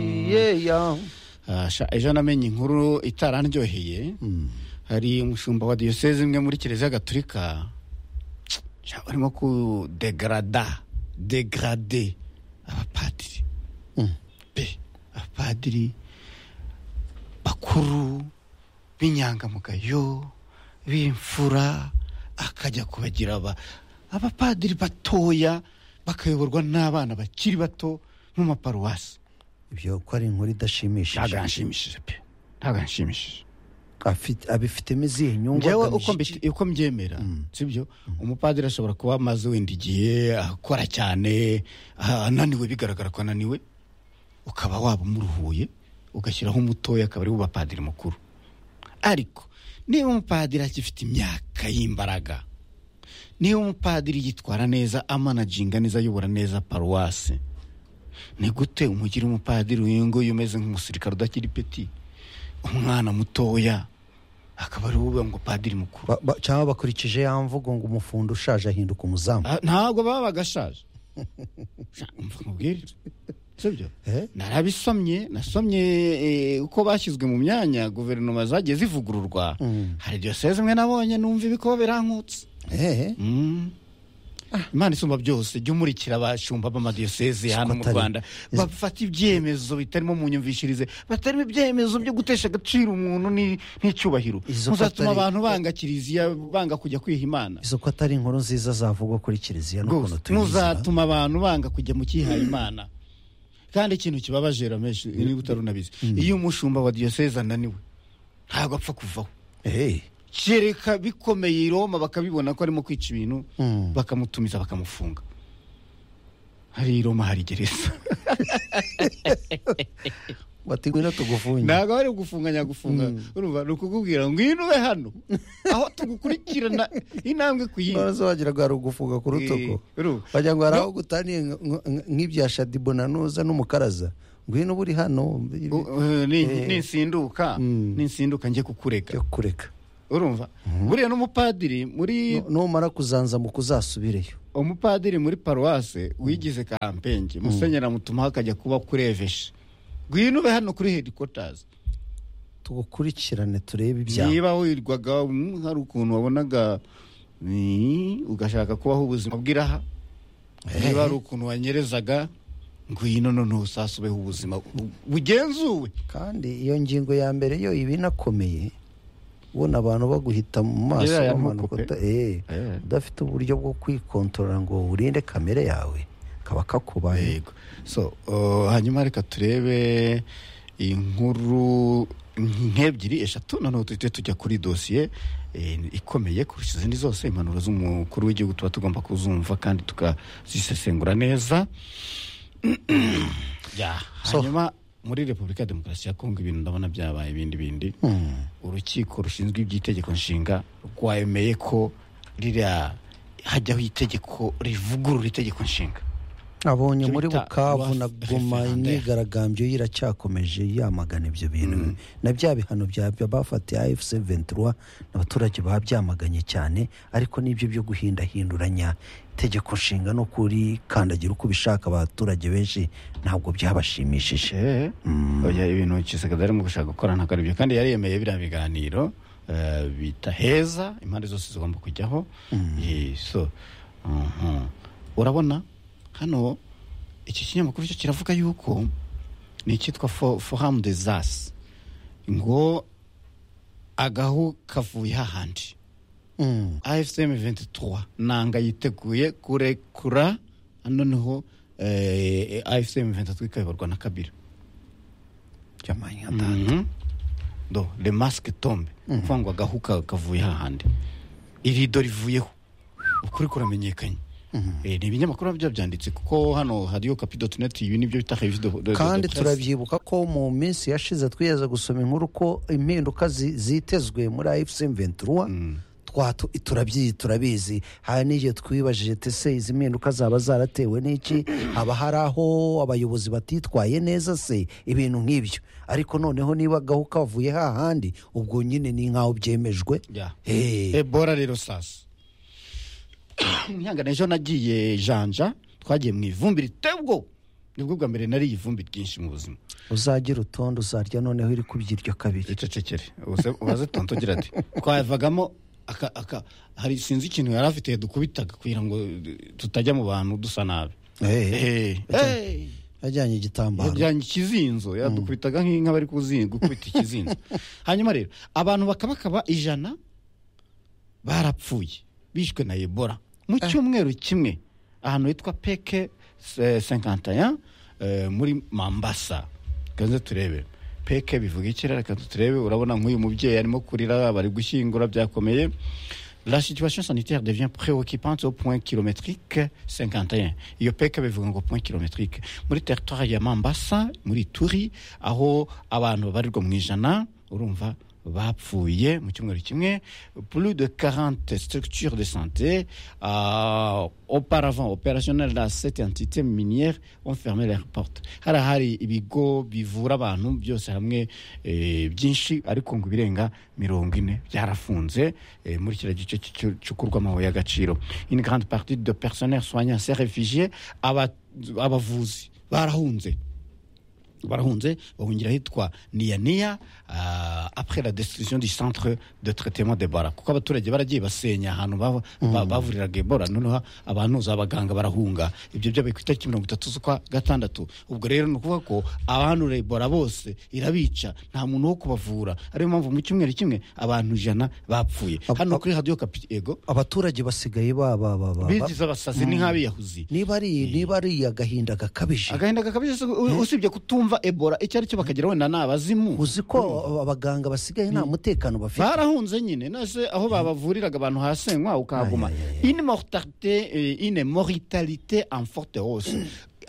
yeya Ah, sha, ejo namenye inkuru itaranryoheye hari umushumba wa diyoseze imwe muri kiliziya gatolika sha, barimo kudegrada degrade abapadiri pe abapadiri bakuru b'inyangamugayo b'imfura akajya kubagira aba abapadiri batoya bakayoborwa n'abana bakiri bato mu maparuwasi ibyo ko ari inkuru idashimishije ntabwo yanshimishije pe ntabwo yanshimishije Afite- abifitemo izihe nyungu njyewe agamije uko iki? mbi- uko mbyemera sibyo umupadiri ashobora kuba amaze wenda igihe akora cyane ah, ananiwe bigaragara ko ananiwe ukaba waba umuruhuye ugashyiraho umutoya akaba ari we bapadiri mukuru ariko niba umupadiri agifite imyaka y'imbaraga niba umupadiri yitwara neza amanaginga neza ayobora neza paruwasi ni gute umugira umupadiri uyunguyu umeze nk'umusirikare udakiri peti umwana mutoya akaba ari wowe ngo padiri mukuru Ba- ba- cyangwa bakurikije ya mvugo ngo umufundo ushaje ahinduka umuzamu Ah, ntabwo baba bagashaje Sha, umva nkubwire sibyo Eh? narabisomye nasomye eh, uko bashyizwe mu myanya guverinoma zagiye zivugururwa hari diyoseze imwe nabonye numva ibikoba birankutse Eh, Mm. imana isumba byose jya umurikira abashumba b'amadiyoseze hano mu atari- rwanda bafata ibyemezo bitarimo mu nyumvishirize batarimo ibyemezo byo gutesha agaciro umuntu ni- n'icyubahiro Izo ko muzatuma atari- abantu banga kiliziya banga kujya kwiha imana izo ko atari inkuru nziza zavugwa kuri kiliziya n'ukuntu rwose tuyizira muzatuma abantu banga kujya mu cyihaye imana kandi ikintu kibabaje rameshi niba utari unabizi iyo umushumba wa diyoseze ananiwe ntabwo apfa kuvaho Eh, kereka bikomeye i roma bakabibona ko arimo kwica ibintu Mm. bakamutumiza bakamufunga hari i roma hari gereza bati ngwino tugufunge ntabwo bari kugufunganya gufunga urumva ni ukukubwira ngwino ube hano aho tugukurikirana intambwe ku yindi Waraza wagira ngo hari ugufunga ku rutugu Eh, urumva. wagira ngo hari aho gutaniye nk- nk- nk- nk'ibya shadibonanuza n'umukaraza ngwino uba uri hano U- eh, ni- ninsinduka ninsinduka njye kukureka byo kureka urumva buriya n'umupadiri muri Nu- numara kuzanza mu kuzasubireyo umupadiri muri paruwase wigize kampenge musenyeri amutumaho akajya kuba kuri eveshe ngwino ube hano kuri hedikotazi tugukurikirane turebe ibyawe niba wirwaga mm, hari ukuntu wabonaga mm, ugashaka kubaho ubuzima bw'iraha niba hari ukuntu wanyerezaga ngwino noneho usasubeho ubuzima bu- bugenzuwe kandi iyo ngingo ya mbere yo iba inakomeye ubona abantu baguhita mu maso Iriya ya bamanuka ntukupe. uta- eh, Eh. udafite uburyo bwo kwikontorora ngo urinde kamere yawe kaba kakubaye yego so uh, hanyuma reka turebe inkuru nk'ebyiri eshatu noneho duhite tujya kuri dosiye eh, ikomeye kurusha izindi zose impanuro z'umukuru w'igihugu tuba tugomba kuzumva kandi tukazisesengura neza ya So- hanyuma muri repubulika ya demokarasi ya kongo ibintu ndabona byabaye ibindi bindi urukiko rushinzwe iby'itegeko nshinga rwemeye ko ririya hajyaho itegeko rivugurura itegeko nshinga abonye Tubita muri bukavu na Rwaf- goma referendum. imyigaragambyo ye iracyakomeje yamagana ibyo bintu na bya bihano bya bya bafatiye afc 23 abaturage babyamaganye cyane ariko n'ibyo byo guhindahinduranya itegeko nshinga no kuri kandagira uko ubishaka abaturage benshi ntabwo byabashimishije Eh, oya ibintu kisekadari mu gushaka gukora ntabwo aribyo kandi yariyemeye biriya biganiro eh, bita heza impande zose zigomba kujyaho Eh, so mhm. urabona hano iki kinyamakuru cyo kiravuga yuko ni icyitwa fo- forum des as ngo agahu kavuye hahandi Mm. afcm 23 nanga yiteguye kurekura noneho eh, afcm 23 ikayoborwa na kabira Jamani, Mhm. do le masque tombe kuvuga ngo agahuka kavuye hahandi irido rivuyeho ukuri kuramenyekanye Eh, ni ibinyamakuru biba byanditse kuko hano hariyo kapi.net ibi nibyo bita revue de- de- de kandi presse. turabyibuka ko mu minsi yashize twigeze gusoma inkuru ko impinduka zi- zitezwe muri afc ventura turabyiyi turabizi hari n'igihe twibajije tese izi mpinduka zaba zaratewe n'iki haba hari aho abayobozi batitwaye neza se ibintu nk'ibyo ariko noneho niba agahu kavuye hahandi ubwo nyine ni nk'aho byemejwe Ya. Eh, ebola rero sasa mwihangane ejo nagiye janja twagiye mu ivumbi riteye ubwoba nibwo bwa mbere nariye ivumbi ryinshi mu buzima uzagira utonde uzarya noneho iri kubyiryo kabiri icecekere ubaze tontogira ati twavagamo aka aka hari sinzi ikintu yari afite dukubitaga kugira ngo tutajya mu bantu dusa nabi Eh, Eh, eh. yajyanye igitambaro yajyanye ikizinzo yadukubitaga nk'inka bari kuzi- gukubita ikizinzo hanyuma rero abantu bakabakaba ijana barapfuye bishwe na ebola mu cyumweru kimwe ahantu hitwa peke eh, 51 eh, muri mambasa kanze turebe peke bivuga iki rero reka turebe urabona nk'uyu mubyeyi arimo kurira bari gushyingura byakomeye La situation sanitaire devient préoccupante au point kilométrique 51. Iyo peke bivuga ngo point kilométrique. Muri territoire ya Mambasa, muri Turi, aho abantu babarirwa mu ijana, urumva bapfuye mu cyumweru kimwe plus de 40 structures de santé euh, auparavant opérationnelles dans cette entité minière ont fermé leurs portes hari hari ibigo bivura abantu byose hamwe eh, byinshi ariko ngo ibirenga mirongo ine byarafunze eh, muri kiriya gice cy'icyo- cy'ukurwamo y'agaciro une grande partie de personnel soignant ces réfugiés aba- abavuzi barahunze barahunze bahungira ahitwa niyaniya ah, après la destruction du centre de traitement d'ebora kuko abaturage baragiye basenya ahantu ba- ba- bavuriraga ebola noneho abantuza abaganga barahunga ibyo byabaye ku itariki mirongo itatu z'ukwa gatandatu ubwo rero ni ukuvuga ko abandura ebola bose irabica nta muntu wo kubavura ariyo mpamvu mu cyumweru kimwe abantu ijana bapfuye Ab- hano ab- kuri radiyo kapi ego abaturage basigaye ba ba ba ba ba- bigize abasazi n'inkabiyahuzi niba ari niba ari agahinda gakabije agahinda gakabije se, u- usibye kutumva ebola icyo ari cyo bakagira wenda ni abazimu uzi ko abaganga basigaye nta mutekano bafite barahunze nyine nase aho babavuriraga abantu hasenywa ukahaguma une mortalité eh, une mortalité en forte hausse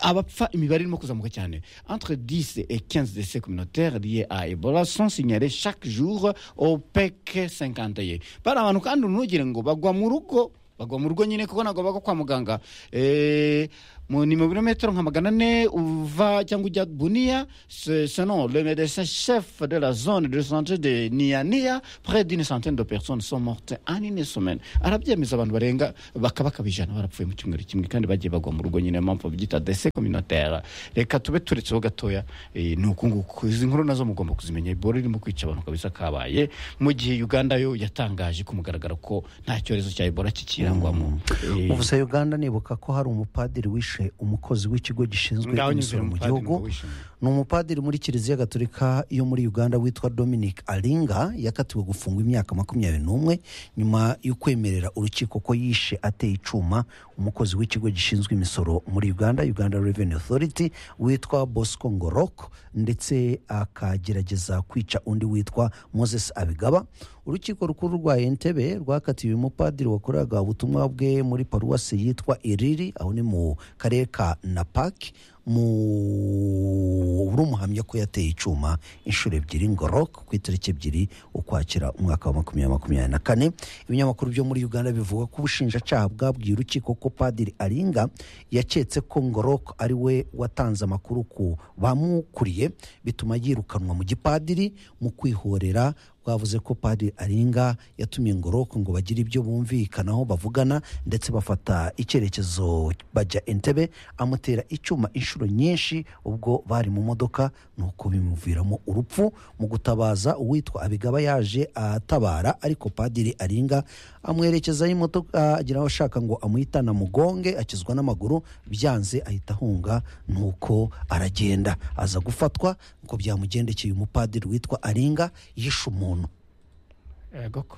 abapfa imibare irimo kuzamuka cyane entre 10 et 15 décès communautaires liés à ebola sont signalés chaque jour au pec 51 bari abantu kandi ntugire ngo bagwa mu rugo bagwa mu rugo nyine kuko ntabwo bagwa kwa muganga Eh, mu ni mu birometero nka magana ane uva cyangwa ujya buniya se- selon le médecin chef de la zone de santé de niyaniya près d'une centaine de personnes sont mortes en une semaine arabyemeza abantu barenga bakabakaba ijana barapfuye mu cyumweru kimwe kandi bagiye bagwa mu rugo nyine mpamvu babyita dese communautaire reka tube turetseho gatoya eh, ni uku nguku izi nkuru nazo mugomba kuzimenya ibora irimo kwica abantu kabisa kabaye mu gihe uganda yo yatangaje ku mugaragaro ko nta cyorezo cya ebola kikirangwamo Eh, ubu se uganda nibuka ko hari umupadiri wishe umukozi w'ikigo gishinzwe ngaho imisoro nyuzure mu umupadiri gihugu ngo wishime. ni umupadiri muri kiliziya gatolika yo muri uganda witwa dominic aringa yakatiwe gufungwa imyaka makumyabiri n'umwe nyuma yo kwemerera urukiko ko yishe ateye icuma umukozi w'ikigo gishinzwe imisoro muri uganda uganda revenue authority witwa bosco ngorok ndetse akagerageza kwica undi witwa moses abigaba urukiko rukuru rwa entebe rwakatiwe umupadiri wakoraga ubutumwa bwe muri paruwasi yitwa iriri aho ni mu karere ka napaki mu umuhamya ko yateye icyuma inshuro ebyiri ngorok ku itariki ebyiri ukwakira umwaka wa makumyabiri makumyabiri na kane ibinyamakuru byo muri uganda bivuga ko ubushinjacyaha bwabwiye urukiko ko padiri aringa yaketse ko ngorok ari we watanze amakuru ku bamukuriye bituma yirukanwa mu gipadiri mu kwihorera bwavuze ko padiri aringa yatumiye ngoroko ngo bagire ibyo bumvikanaho bavugana ndetse bafata icyerekezo bajya entebe amutera icyuma inshuro nyinshi ubwo bari mu modoka nuko bimuviramo urupfu mu gutabaza uwitwa abigaba yaje atabara ariko padiri aringa amwerekezaho imodoka agira aho ashaka ngo amuhitana mugonge akizwa n'amaguru byanze ahita ahunga nuko aragenda aza gufatwa ngo byamugendekeye umupadiri witwa aringa yishe umuntu egoko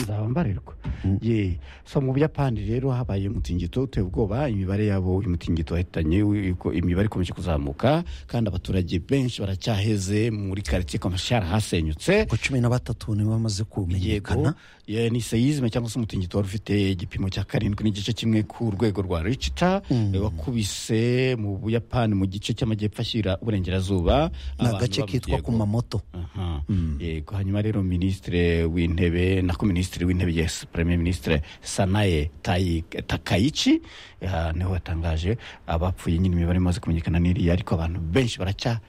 nzaba mbarirwa ye so mu buyapani rero habaye umutingito uteye ubwoba imibare yabo uyu mutingito wahitanye wi- ko imibare ikomeje kuzamuka kandi abaturage benshi baracyaheze muri karitsiye komashara hasenyutse ngo cumi na batatu nibo bamaze kumenyekana yego ye, ni seyizime cyangwa se umutingito wari ufite igipimo cya karindwi n'igice kimwe ku rwego rwa richita Mm. wakubise mu buyapani mu gice cy'amajyepfo ashyira uburengerazuba ni abantu agace baba- kitwa yego. ku mamoto Aha. yego hanyuma rero minisitiri w'intebe nako minisitiri w'intebe yes premier minisitiri sanaye Tayi- takayici aha, niho watangaje abapfuye nyine imibare imaze kumenyekana n'iriya ariko abantu benshi baracya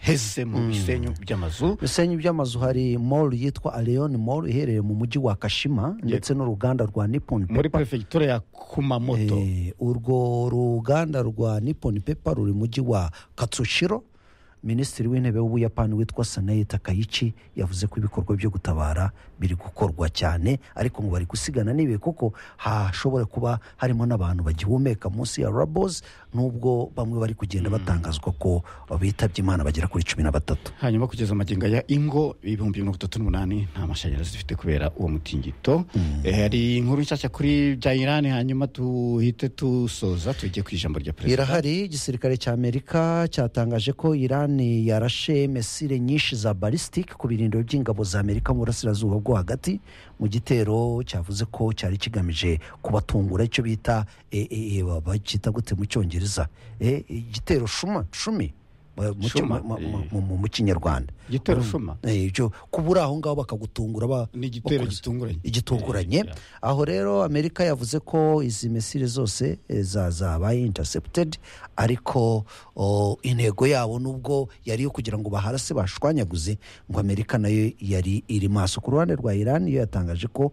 heze mu bisenyo by'amazu bisenyi by'amazu hari mall yitwa Areon mall iherereye mu mujyi wa Kashima ndetse n'uruganda rwa Nippon muri Paper. perefegitura ya kumamoto Eh, urwo ruganda rwa Nippon Paper ruri mu mujyi wa Katsushiro minisitiri w'intebe w'ubuyapani witwa sanayi takayichi yavuze ko ibikorwa byo gutabara biri gukorwa cyane ariko ngo bari gusigana n'ibihe kuko hashobora kuba harimo n'abantu bagihumeka munsi ya rabozi n'ubwo bamwe bari kugenda batangazwa ko bitabye imana bagera kuri cumi na batatu hanyuma kugeza amagingo ya ingo ibihumbi mirongo itatu n'umunani nta mashanyarazi dufite kubera uwo mutingito Eh, hari inkuru nshyashya kuri bya irani hanyuma tuhite dusoza tujye ku ijambo rya perezida irahari igisirikare cy'amerika cyatangaje ko irani yarashe mesire nyinshi za balisitike ku birindiro by'ingabo za amerika mu burasirazuba bwo hagati mu gitero cyavuze ko cyari kigamije kubatungura icyo bita e, e, e, bacyita gute mu cyongereza E, igitero shuma shumi Mu- mu- Shuma, mu- mu- eh. mu- mu- mu kinyarwanda igitero shuma Eh, ibyo kubura aho ngaho bakagutungura ba- ni igitero bakuzi. gitunguranye igitunguranye aho rero amerika yavuze ko izi mesire zose eh, za zabaye intercepted ariko o, intego yabo nubwo yari iyo kugira ngo baharase bashwanyaguze ngo amerika nayo yari iri maso ku ruhande rwa iran yo yatangaje ko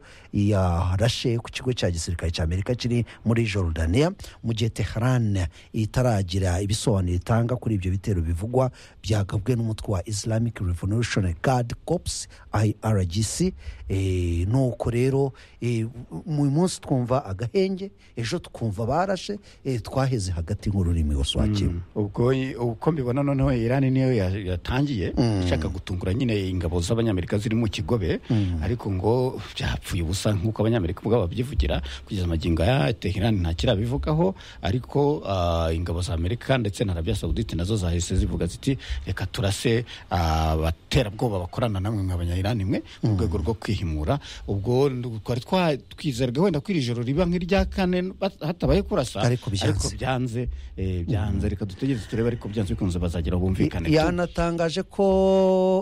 yarashe ku kigo cya gisirikare cya amerika kiri muri jordania mu gihe tehran itaragira ibisobanuro itanga kuri ibyo bitero bivugwa byagabwe n'umutwe wa islamic revolutionary guard corps irgc Eh, nuko rero eh, mu munsi twumva agahenge ejo twumva barashe eh, twaheze hagati nk'ururimi waswakira ubwo uko mbibona noneho irani niyo ya- yatangiye ishaka gutungura nyine ingabo z'abanyamerika ziri mu kigobe ariko ngo byapfuye ubusa nk'uko abanyamerika ubwabo babyivugira kugeza amagingo ya teherani nta kirabivugaho ariko ah, ingabo za amerika ndetse na arabiya sawudite nazo zahise zivuga ziti reka turase abaterabwoba bakorana namwe nk'abanyayirani mwe mu rwego rwo kwihimura ubwo twari twa- twizerwa wenda ko iri joro riba nk'irya kane bat- hatabaye kurasa Ariko byanze. byanze eh, byanze reka dutegereze turebe ariko byanze bikunze bazagira ubumvikane yanatangaje ko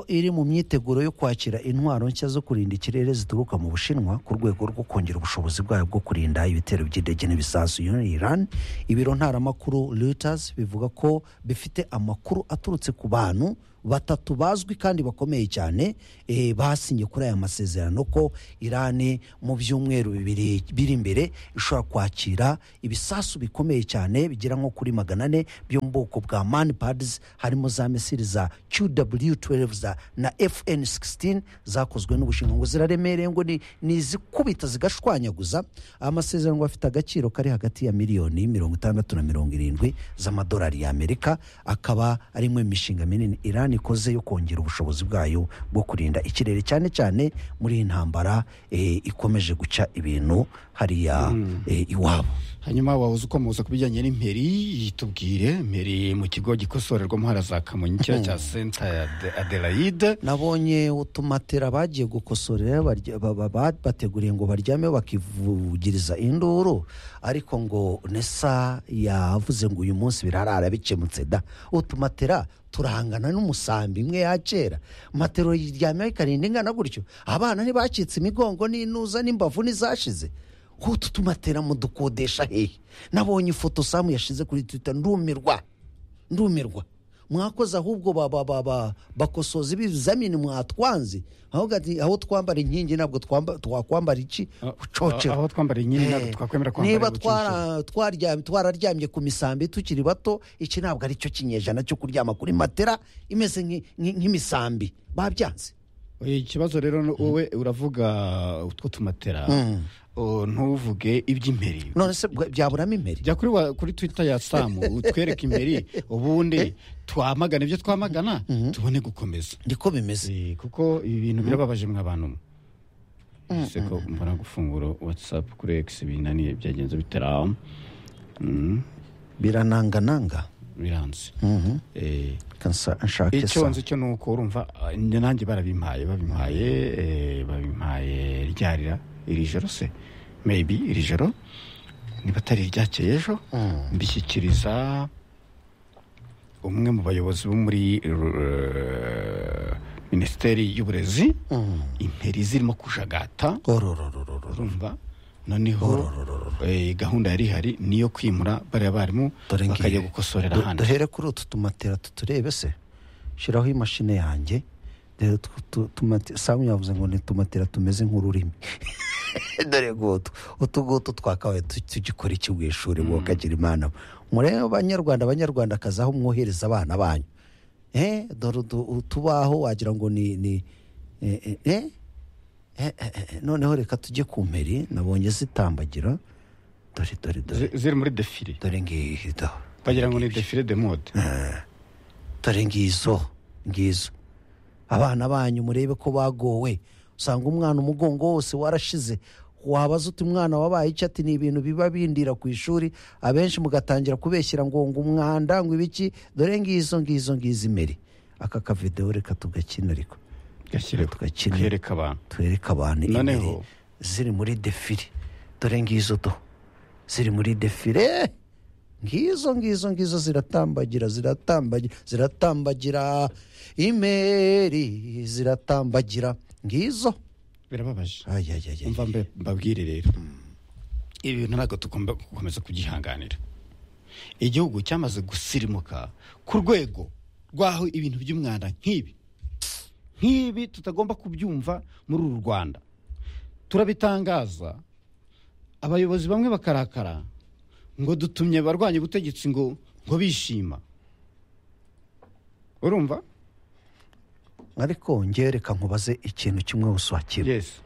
iri mu myiteguro yo kwakira intwaro nshya zo kurinda ikirere zituruka mu bushinwa ku rwego rwo kongera ubushobozi bwayo bwo kurinda ibitero by'indege n'ibisasu yo iran ibiro ntaramakuru reuters bivuga ko bifite amakuru aturutse ku bantu batatu bazwi kandi bakomeye cyane eh, basinye kuri aya masezerano ko irani mu byumweru bibiri biri imbere ishobora kwakira ibisasu bikomeye cyane bigera nko kuri magana ane byo mu bwoko bwa manipads harimo za misiri za qw12 za na fn16 zakozwe n'ubushinwa ngo ziraremereye ngo ni- ni izikubita zigashwanyaguza amasezerano ngo afite agaciro kari hagati ya miliyoni mirongo itandatu na mirongo irindwi z'amadolari y'amerika akaba ari imwe mu mishinga minini iran ikoze yo kongera ubushobozi bwayo bwo kurinda ikirere cyane cyane muri iyi ntambara eh, ikomeje guca ibintu hariya eh, iwabo hanyuma wahoze ukomoza ku bijyanye n'imperi tubwire imperi mu kigo gikosorerwamo hara za kamonyi kiriya cya senta ya Ade- adelaide nabonye utumatera bagiye gukosorera barya- ba- ba- ba- bateguriye ngo baryame bakivugiriza induru ariko ngo nesa yavuze ngo uyu munsi birarara bikemutse da utumatera turahangana n'umusambi imwe ya kera matero yiryamyeho ikarinda ingana gutyo abana ntibacitse imigongo n'inuza n'imbavu n'izashize utu tumatera mudukodesha hehe nabonye ifoto samu yashize kuri twita ndumirwa ndumirwa mwakoze ahubwo ba- ba- ba- ba- bakosoza ibizamini mwatwanze ahubwo ati aho twambara inkingi ntabwo twamba- twakwambara iki Ah, ucocera aho twambara inkingi ntabwo Eh, twakwemera kwambara niba ibicucu. twara- twaryam- twararyamye ku misambi tukiri bato iki ntabwo ari cyo kinyejana cyo kuryama kuri matera imeze nk'i- nk'i- nk'imisambi babyanze Eh, ikibazo rero ni wowe uravuga utwo tumatera oh, ntuvuge iby'imperi none se bwa- byaburamo imperi jya kuri, wa- kuri twitter ya samu utwereke imbere ubundi twamagane ibyo twamagana tubone gukomeza niko bimeze Eh, kuko ibi bintu birababaje mwa bantu ese ko mbona gufungura whatsapp kuri x binaniye byagenze bitera Mm, biranangananga biranze Eh, kansa nshake sa icyo nzi cyo ni uko urumva ah, njye nanjye barabimpaye babimpaye eh, babimpaye ryarira iri joro se maybe iri joro niba atari iryakeye ejo mbishyikiriza umwe mu bayobozi bo muri eh, minisiteri y'uburezi imperi zirimo kujagata orororororo urumva noneho eh, gahunda yari ihari niyo kwimura bariya barimu Dore ngiye. bakajya gukosorera Du- ahandi duhere kuri utu tumatera tuturebe se shyiraho imashini yanjye rero tu- tu- tumati- samu yavuze ngo ni tumatira tumeze nk'ururimi dore ngutu utu ngutu twakabaye tu- tugikora iki mu ishuri ngo kagira imana murebe abanyarwanda abanyarwandakazi aho mwohereza abana banyu eh dore utu- utubaho wagira ngo ni ni eh, eh, eh, eh, eh, eh, noneho reka tujye ku mperi nabonye zitambagira dore dore dore zi- ziri muri defile dore ngiyi dore bagira ngo ni defile de mode dore ngizo ngizo abana banyu murebe ko bagowe usanga umwana umugongo wose warashize wabaza uti umwana wabaye icyo ati ni ibintu biba bindira ku ishuri abenshi mugatangira kubeshyira ngo ngo umwanda ngo ibiki dore ngizo ngizo ngizo imeri aka kavidewo reka tugakina ariko gashyireho Tugakina. kereka abantu twereke abantu Noneho- imeri ziri muri defire dore ngizo do ziri muri defire ngizo ngizo ngizo ziratambagira ziratambagira ziratambagira imeri ziratambagira ngizo birababaje Ay, ay, ay, ay. mva mbe- mbabwire rero ibi bintu ntabwo tugomba gukomeza kubyihanganira igihugu cyamaze gusirimuka ku rwego rw'aho ibintu by'umwanda nk'ibi nk'ibi tutagomba kubyumva muri uru rwanda turabitangaza abayobozi bamwe bakarakara ngo dutumye abarwanya ubutegetsi ngo ngo bishima urumva ariko ngewe reka nkubaze ikintu kimwe gusa wakira yesi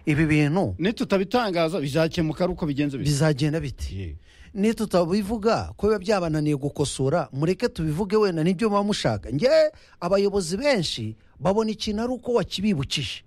ibi bintu nitutabitangaza bizakemuka ari uko bigenze bite bizagenda biti Ye. niyo tutabivuga ko biba byabananiye gukosora mureke tubivuge wenda nibyo muba mushaka ngewe abayobozi benshi babona ikintu ari uko wakibibukije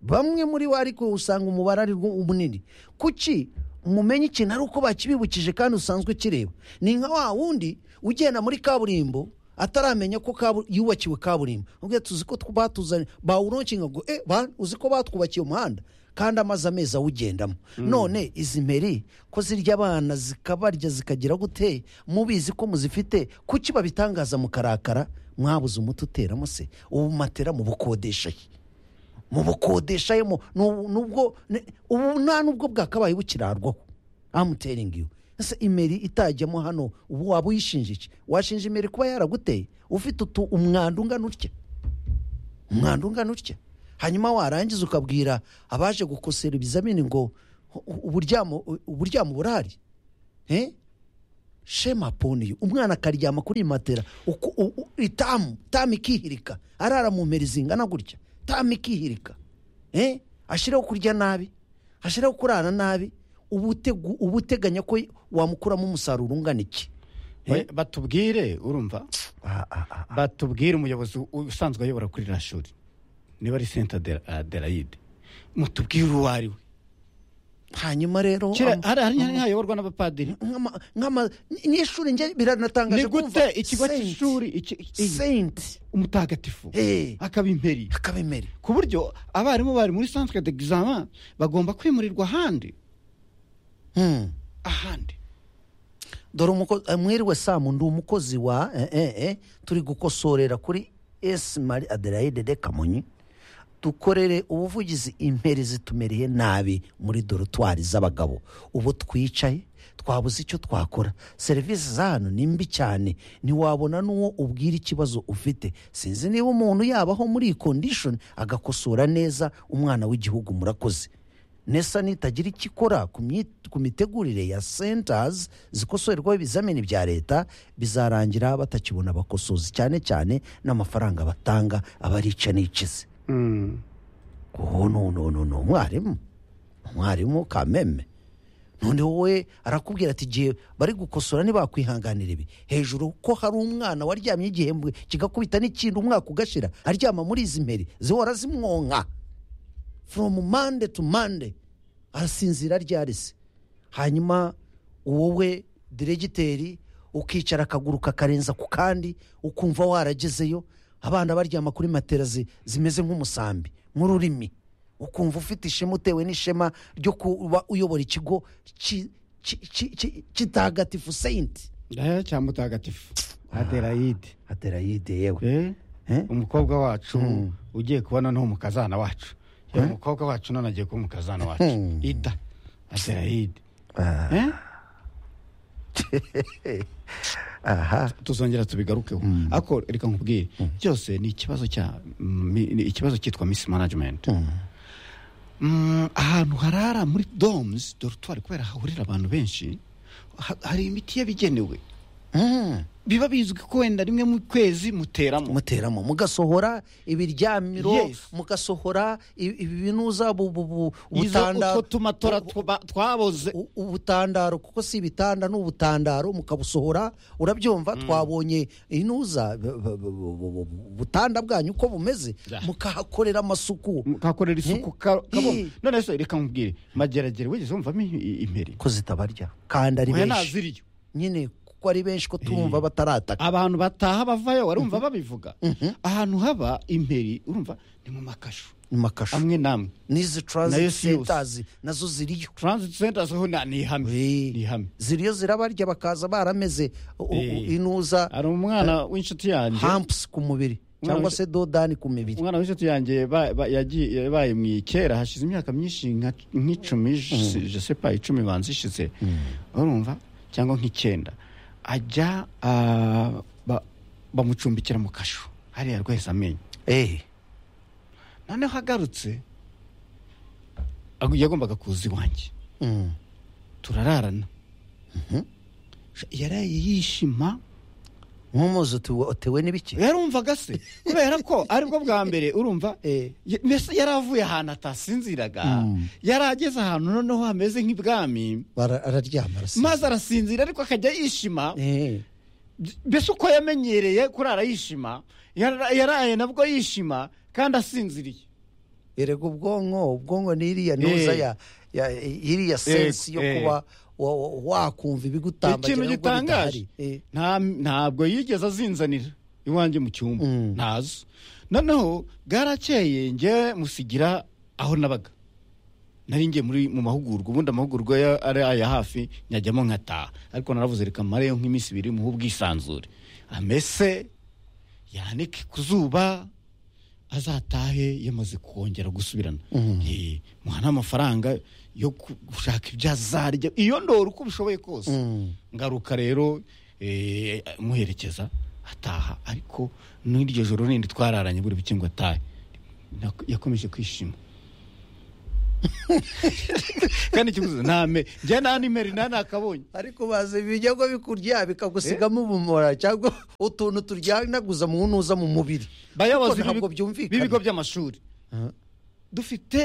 bamwe muri bo ariko usanga umubare ari rwo munini kuki mumenye ikintu ari uko bakibibukije kandi usanzwe kireba ni nka wa wundi ugenda muri kaburimbo ataramenya ko kabu- yubakiwe kaburimbo ubwo tuzi ko tw- batuzanye bawuronkinga ngo eh bantu uzi ko batwubakiye umuhanda kandi amazi amezi awugendamo none izi meri ko zirya abana zikabarya zikagira gute mubizi ko muzifite kuki babitangaza mukarakara mwabuze umuti uteramo se ubu matera mubukodesha he mu bukodeshayemo n'ubu- n'ubwo ne- ubu nta n'ubwo bwakabaye bukirarwaho amuteringi yu ese imeri itajyamo hano ubu waba uyishinja iki washinja imeri kuba yaraguteye ufite utu umwanda ungana utya umwanda ungana utya hanyuma warangiza ukabwira abaje gukosera ibizamini ngo "U- u- uburyamo u- uburyamo burahari Eh? shema poniyo umwana akaryama kuri iyi matera uku- u- u- itamu tamu ikihirika arara mu mperi zingana gutya tamu ikihirika Eh? ashyiraho kurya nabi ashyiraho kurara nabi uba utegu- uba uteganya ko wamukuramo umusaruro ungana iki We- batubwire urumva batubwire umuyobozi u- usanzwe ayobora kuri ririya shuri niba ari senta aderayide mutubwire uwo ari we hanyuma rero Kera am- hari hari hari hayoborwa n'abapadiri nk'ama- nk'ama- ni- ni ishuri njye biranatangaje ni gute ikigo cy'ishuri iki- iki- senti umutagatifu Eh. akaba imperi akaba imeri ku buryo abarimu bari muri santere degizama bagomba kwimurirwa ahandi Hmm. ahandi dore umuko- eh, mwiriwe samu ndi umukozi wa eh, eh, eh, turi gukosorera kuri esi mari adelaide de kamonyi dukorere ubuvugizi imperi zitumeriye nabi muri dorotwari z'abagabo ubu twicaye twabuze icyo twakora serivisi za hano ni mbi cyane ntiwabona n'uwo ubwira ikibazo ufite sinzi niba umuntu yabaho muri iyi kondishoni agakosora neza umwana w'igihugu murakoze nesa nitagira icyo ikora ku myi- ku mitegurire ya centers zikosorerwaho ibizamini bya leta bizarangira batakibona abakosozi cyane cyane n'amafaranga batanga abarica n'ikize uwo ni umwarimu umwarimu kameme none wowe arakubwira ati igihe bari gukosora ntibakwihanganira ibi hejuru ko hari umwana waryamye igihembwe kigakubita n'ikindi umwaka ugashira aryama muri izi mperi zihora zimwonka from mande to mande arasinzira aryarese hanyuma wowe diregiteri ukicara akaguru kakarenza ku kandi ukumva waragezeyo abana baryama kuri matera zi- zimeze nk'umusambi nk'ururimi ukumva ufite ishema utewe n'ishema ryo kuba uyobora ikigo ki- ki- ki- ki- kitagatifu senti Eh, cya mutagatifu aderayide aderayide yewe Eh? Eh? umukobwa wacu ugiye kuba noneho umukazana wacu yewe umukobwa wacu none agiye kuba umukazana wacu ida aderayide Eh? aha tuzongera tubigarukeho ariko reka nkubwire byose ni ikibazo cya mi- ni ikibazo cyitwa misi management Mm, ahantu harara muri domes dorutwari kubera hahurira abantu benshi ha- hari imiti yabigenewe Mm. biba bizwi ko wenda rimwe mu kwezi muteramo muteramo mugasohora ibiryamiro Yes. mugasohora i- ibi binuza bu- bu- bu- izo ubutanda- utwo tumatora tuba- twaboze u- ubutandaro kuko si ibitanda ni ubutandaro mukabusohora urabyumva twabonye inuza b- b- b- bu- bu- ubutanda bwanyu uko bumeze Ya. mukahakorera amasuku kakorera isuku Eh? ka- Eh. kabona none se reka nkubwire mageragere wigeze wumvamo i- imperi ko zitabarya kandi ari oya benshi naziriyo nyine kuko ari benshi ko turumva batarataka abantu bataha bavayo warumva babivuga ahantu haba imperi urumva ni mu makashu ni makashu amwe n'amwe n'izi Nayo transit si yose. centers nazo ziriyo transit centers ho na- ni ihame Eh. ni ihame ziriyo zirabarya bakaza barameze u- u- Eh. inuza hari umwana w'inshuti yanjye hampusi ku mubiri cyangwa Umwana- se dodani ku mibiri umwana w'inshuti yanjye ba- ba- yagiye- yabaye mu kera hashize imyaka myinshi nka- nk'icumi je- je sais pas icumi banza ishize urumva cyangwa nk'icyenda ajya ah, ba- bamucumbikira mu kashu hariya rwese amenyo Eh, noneho agarutse agu- yagombaga kuza iwanjye mm, turararana yaraye yishima nk'umuzi utewe- utewe n'ibiki yarumvaga se kubera ko aribwo bwa mbere urumva Eh. ya- mbese yari avuye ahantu atasinziraga yari ageze ahantu noneho hameze nk'ibwami Bara- araryama arasa maze arasinzira ariko akajya yishima Eh, mbese uko yamenyereye kurara yishima yara- yaraye nabwo yishima kandi asinziriye erega ubwonko ubwonko ni iriya nuza Eh. ya ya- iriya sensi yo eh. kuba wa- wa- wakumva ibigutambagira ikintu nubwo gitangaje bidahari. Eh, nta- ntabwo yigeze azinzanira iwanjye mu cyumba ntazo noneho bwarakeye njye musigira aho nabaga nari ngiye muri mu mahugurwa ubundi amahugurwa ya- ari aya hafi nyajyamo nkataha ariko naravuze reka mareyo nk'iminsi ibiri muhe ubwisanzure amese yanike ku zuba azatahe yamaze kongera gusubirana Eh, muha n'amafaranga yo ku- gushaka ibyo azarya iyo ndora uko ubishoboye kose ngaruka rero eh, muherekeza ataha ariko n'iryo joro rindi twararanye buri buke ngo atahe Nak- yakomeje kwishima kandi ikiguzi ntame njye nta nimeri nta nakabonye ariko bazi ibijyago bikurya bikagusigamo ubumora cyangwa utuntu turyanaguza mu nuza mu mubiri bayobozi Kuko ntabwo b'ibi- byumvikana. b'ibigo by'amashuri dufite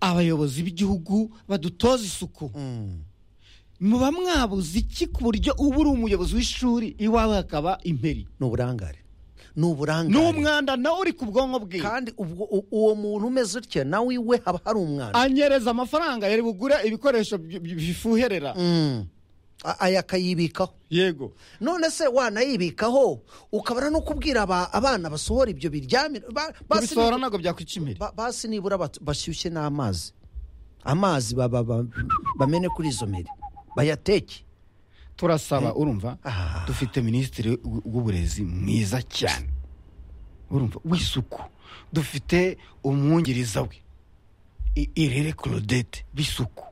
abayobozi b'igihugu badutoza isuku Mm. muba mwabuze iki ku buryo uba uri umuyobozi w'ishuri iwawe hakaba imperi ni uburangare ni uburangare ni umwanda nawe uri ku bwonko bwe kandi ubwo u- uwo muntu umeze utya nawe iwe haba hari umwana anyereza amafaranga yari bugure ibikoresho bi- bi- bifuherera Mm. A- aya akayibikaho yego none se wanayibikaho ukabara no kubwira aba- abana basohora ibyo biryamira ba- basi kubisohora ntabwo byakwica imbere ba- basi nibura bat- bashyushye n'amazi amazi ba- ba- ba- bamene kuri izo meri bayateke turasaba urumva Ah. dufite minisitiri w- w'uburezi mwiza cyane urumva w'isuku dufite umwungiriza we I- irere claudette b'isuku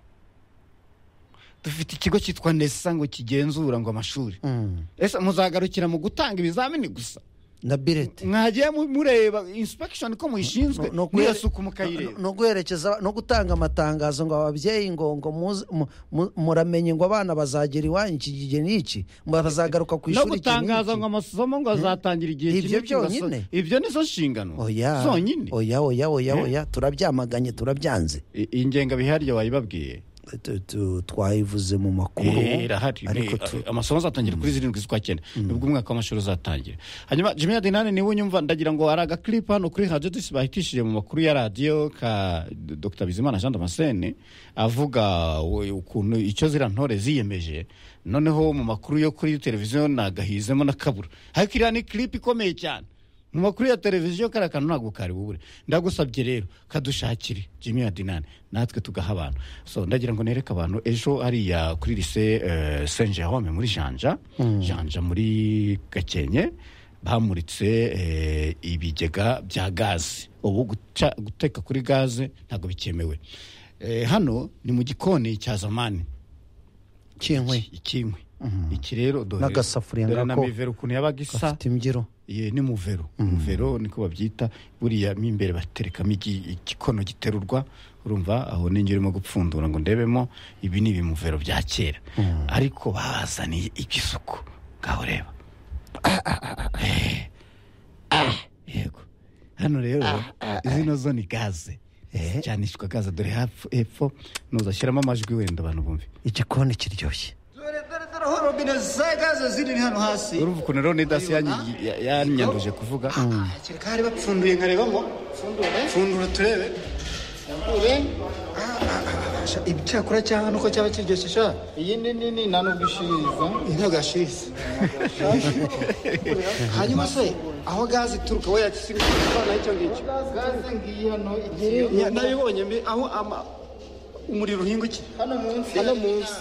dufite ikigo cyitwa nesa ngo kigenzura ngo amashuri Mm. ese muzagarukira mu gutanga ibizamini gusa na birete mwagiye mu- mureba insipegishoni ko muyishinzwe No- no n'iyo guhere- suku no- mukayireba no guherekeza no gutanga amatangazo ngo ababyeyi ngo ngo muze- mu- mu- muramenye ngo abana bazagera iwanyu iki gihe n'iki bazagaruka ku no ishuri iki gutangaza n'iki. ngo amasomo ngo azatangira igihe Ibyo kimwe kigaso- byonyine? ibyo nizo nshingano oya zonyine oya oya oya Eh? oya turabyamaganye turabyanze I- iyi ngengabihariye wayibabwiye Tu- tu- twayivuze mu makuru Eh, irahari ariko Ni- tu- amasomo azatangira kuri zirindwi z'ukwa cyenda nibwo umwaka w'amashuri uzatangira hanyuma jimmy adinani niwe unyumva ndagira ngo hari agakiripu hano kuri radiyo disi bahitishije mu makuru ya radiyo ka dr bizimana jean damascene avuga we- ukuntu icyo ziriya ntore ziyemeje noneho mu makuru yo kuri televiziyo nagahizemo n'akabura ariko iriya ni kiripu ikomeye cyane mu makuru ya televiziyo kariya kantu ntabwo kari bubure ndagusabye rero kadushakire jimmy adinani natwe tugaha abantu so ndagira ngo nereke abantu ejo hariya kuri lise saint jerome muri janja janja muri gakenke bamuritse eh, ibigega bya gaze ubu guca- guteka kuri gaze ntabwo bikemewe Eh, hano ni mu gikoni cya zamani Ikinkwi. ikinkwi iki rero dore N'agasafuriya dore na ngako mivero ukuntu yabaga isa gafite imbyiro ye ni muvero muvero niko babyita buriya mo imbere baterekamo igi- igikono giterurwa urumva aho ninjye urimo gupfundura ngo ndebemo ibi ni ibimuvero bya kera ariko bazaniye igisuko ngaho reba Eh. Ah, yego hano rero zino zo ni gaze Eh. cyanishwa gaze dore hapfu- hepfo nuzashyiramo amajwi wenda abantu bumve igikoni kiryoshye dore dore dore aho robine za gaze ziri ni hano hasi urumva ukuntu rero ni dasi yanyi- ya- yanyanduje kuvuga kereka hari bapfunduye nkarebamo pfundura turebe pfundure ibi cyakora cya hano ko cyaba kiryoshye sha iyi ni nini nta nubwo ishiriza iyi ntabwo yashiriza hanyuma se aho gaze ituruka we yakisigaye icyo ngicyo gaze ngiyi hano nabibonye mbi aho ama- umuriro uhinga iki hano munsi hano munsi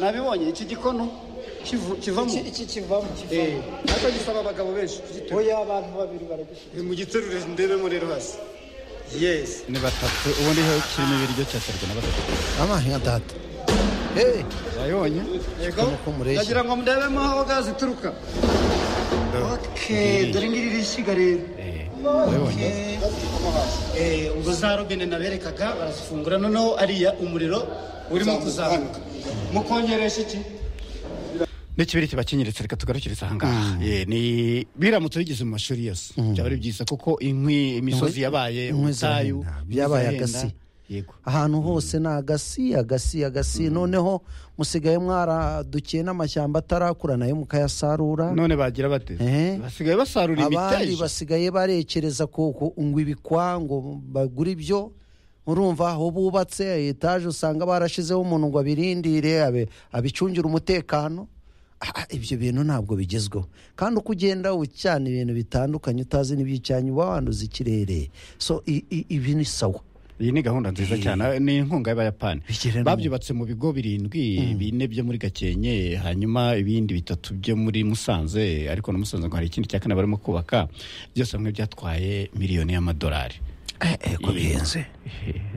nabibonye iki gikono kivu- kivamo iki kivamo ariko gisaba abagabo benshi oya abantu babiri baragishyira mu giterure ndebemo rero hasi yesi ni batatu ubundi ho kirimo ibiryo cyaterwa na batatu amahe ya data eee wayibonye yego uko mureshya. ndagira ngo mudebemo aho gaze ituruka Okay, dore ngiri rishyiga rero wayibonye Eh, ubwo za robine naberekaga barazifungura noneho ariya umuriro urimo kuzamuka mukongeresha iki n'ikibiri kibakenyeretse reka tugarukirize aha ngaha Eh, ni biramutse bigeze mu mashuri yose byaba ari byiza kuko inkwi imisozi yabaye inkwi ubutayu zirahenda, byabaye zirahenda. agasi. yego ahantu hose ni agasi agasi agasi noneho musigaye mwaradukiye n'amashyamba atarakura nayo mukayasarura none bagira bate Eh. basigaye basarura abandi imiteja basigaye barekereza ku ku- ngo ibikwa ngo bagure ibyo urumva aho bubatse etaje usanga barashizeho umuntu ngo abirindire abe- abicungire umutekano Ah, ah, ibyo bintu ntabwo bigezweho kandi uko ugenda ucyana ibintu bitandukanye utazi n'iby'icyanya uba wanduza ikirere so i- i- ibi ni sawa iyi ni gahunda nziza cyane ni inkunga y'abayapani Bigire no- babyubatse mu bigo birindwi bine byo muri gakenke hanyuma ibindi bitatu byo muri musanze ariko na musanze ngo hari ikindi cya kane barimo kubaka byose hamwe byatwaye miliyoni y'amadolari ko bihenze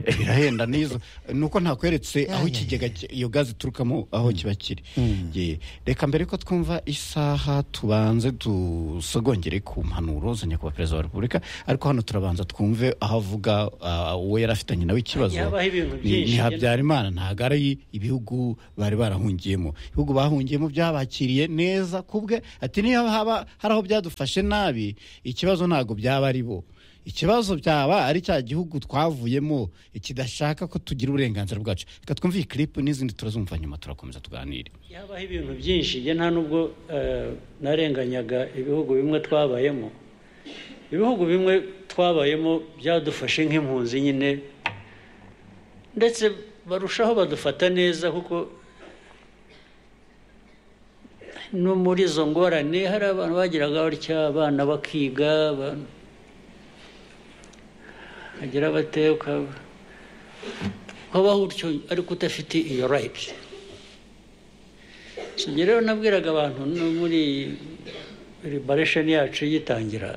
birahenda n'izo ni uko ntakweretse aho ikigega ki- iyo gaze iturukamo aho kiba kiri Ye. reka mbere ko twumva isaha tubanze dusogongere ku mpanuro za nyakubahwa perezida wa repubulika ariko hano turabanza twumve aho avuga ah, uwo yari afitanye nawe ikibazo Yabaho ibintu Ni- byinshi. ni habyarimana ntabwo ari ibihugu bari barahungiyemo ibihugu bahungiyemo byabakiriye neza kubwe ati niyo haba hari aho byadufashe nabi ikibazo ntabwo byaba ari bo ikibazo byaba ari cya gihugu twavuyemo kidashaka ko tugira uburenganzira bwacu reka twumve iyi clip n'izindi turazumva nyuma turakomeza tuganire yabaho ibintu byinshi njye nta nubwo eh, narenganyaga ibihugu bimwe twabayemo ibihugu bimwe twabayemo byadufashe nk'impunzi nyine ndetse barushaho badufata neza kuko no muri izo ngorane hari abantu bagiraga batya abana bakiga abantu bagira bate ukaba ukabaho utyo ariko udafite iyo rayiti njye rero nabwiraga abantu no muri liberation yacu yitangira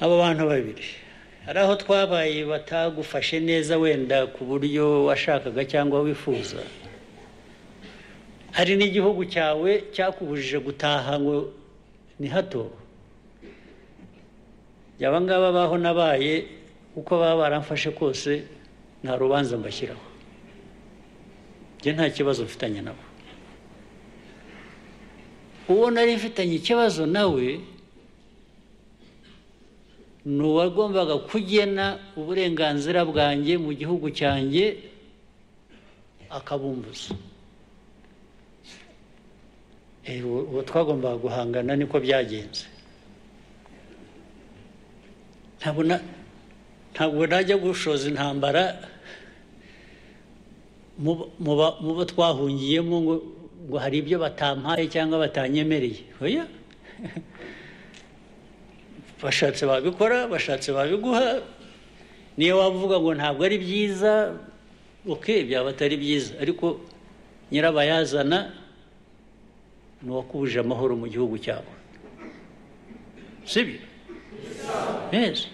aba bantu babiri hari aho twabaye batagufashe neza wenda ku buryo washakaga cyangwa wifuza hari n'igihugu cyawe cyakubujije gutaha ngo ni hato aba ngaba baho nabaye uko baba baramfashe kose nta rubanza mbashyiraho njye nta kibazo mfitanye nabo uwo nari mfitanye ikibazo nawe ni uwagombaga kugena uburenganzira bwanjye mu gihugu cyanjye akabumbuza Eh, uwo uwo twagombaga guhangana niko byagenze ntabwo na- ntabwo najya gushoza intambara mu ba- mu bo twahungiyemo ngo ngo hari ibyo batampaye cyangwa batanyemereye oya bashatse babikora bashatse babiguha niyo waba uvuga ngo ntabwo ari byiza oke byaba atari byiza ariko nyirabayazana ni uwakubuje amahoro mu gihugu cyawe sibyo neza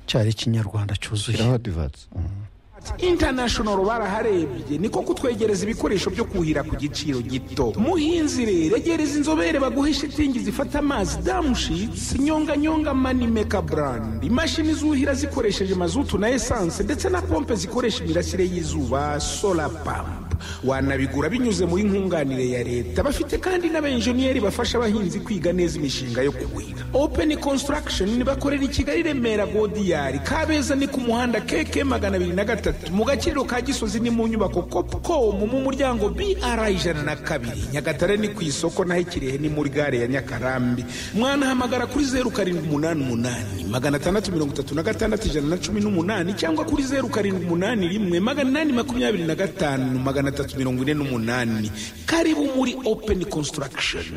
cyari ikinyarwanda cyuzuye shyiraho adivansi international baraharebye niko kutwegereza ibikoresho byo kuhira ku giciro gito muhinzi rero regereza inzobere baguhe shitingi zifata amazi damushitsi nyonganyonga manimeka brand imashini zuhira zikoresheje mazutu na esanse ndetse na pompe zikoresha imirasire y'izuba solar pump wanabigura binyuze muri nkunganire ya leta bafite kandi n'abenjeniyeri bafasha abahinzi kwiga neza imishinga yo kuhira open construction bakorera i kigali remera godiyari kabeza ni ku muhanda keke magana abiri na gatatu mu gaciro ka gisozi ni mu nyubako kopcom mu muryango br ijana na kabiri nyagatare ni ku isoko naho ikirehe ni muri gare ya nyakarambi mwanahamagara kuri zeru karindwi umunani umunani magana atandatu mirongo itatu na gatandatu ijana na cumi n'umunani cyangwa kuri zeru karindwi umunani rimwe magana inani makumyabiri na gatanu magana atatu mirongo ine n'umunani karibu muri open construction